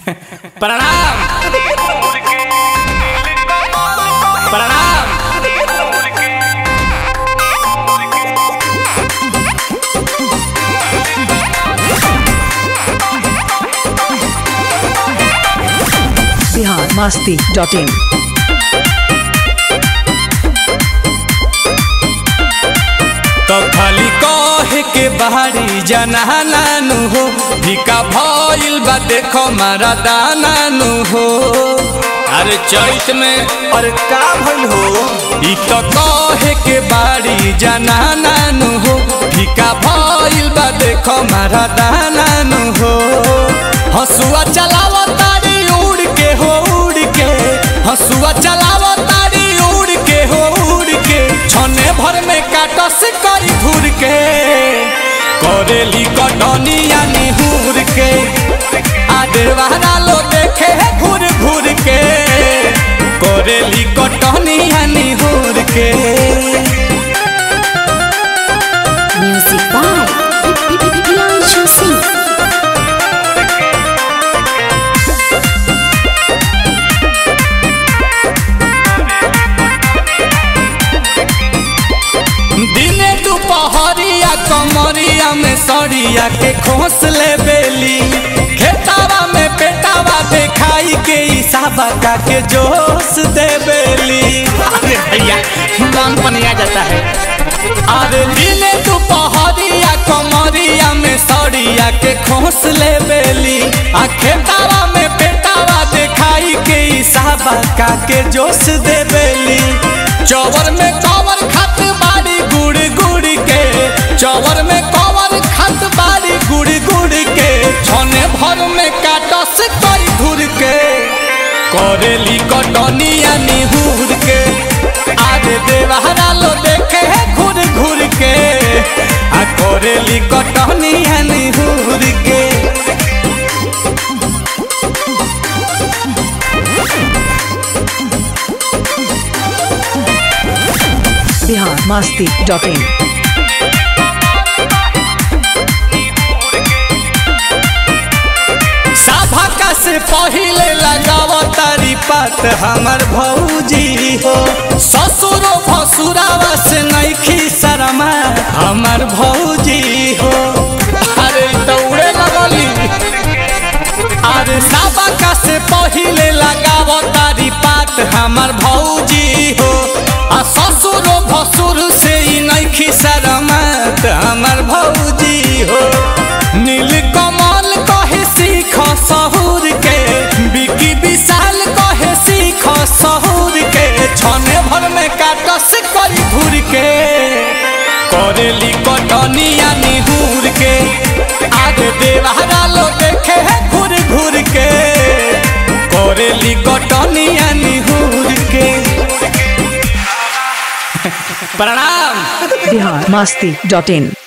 प्रणाम प्रणाम बिहार मस्ती dot in तो खाली कहे के बाहरी जनानानु हो भिका भइल बा देखो मारा दानानु हो अरे चैत में अरे का भइल हो ई तो कहे के बाड़ी जनानानु हो भिका भइल बा देखो मारा दानानु हो हसुआ चलाव तारी उड़ के हो उड़ के हसुआ चलाव तारी उड़ के हो उड़ के छने भर में काटस करी घूर के करेली कटनिया निहुर के आदेवारा लो देखे घूर घूर के करेली कटनिया निहुर के Music by Pianchu Singh. दिने दुपहरिया कमरिया में सड़िया के खोस ले बेली खेतावा में पेटावा देखाई के इसाबा का के जोश दे बेली अरे भैया मन पनिया जाता है अरे दिने दुपहरिया कमरिया में सड़िया के खोस ले बेली आ खेतावा में पेटावा देखाई के इसाबा का के जोश दे बेली चौवर में कवर खत बाड़ी गुड़ गुड़ के चौवर में कवर खत बाड़ी गुड़ गुड़ के छने भर में काटस कई धुर के करेली कटनिया निहुर के आज देवहरा लो देखे है घूर घूर के आ करेली कटनिया निहुर के बिहार मस्ती डॉट इन सभा से पहिले लगाव तारी पात हमर भौजी हो ससुरो भसुरावा से नैखी शरमा हमर भौजी हो अरे दौड़े लगली अरे सभा से पहिले लगाव तारी पात हमर भौजी हो आ ससुरो भसुर से ही नैखी शरमत हमर भौजी हो नील कमल कहे सीख सहूर के बिकी विशाल कहे सीख सहूर के छने भर में काटस करी घूर के करेली कटनिया निहूर के आगे देवहरा लो देखे है घूर घूर के करेली कटनिया निहूर के प्रणाम बिहार मस्ती डॉट इन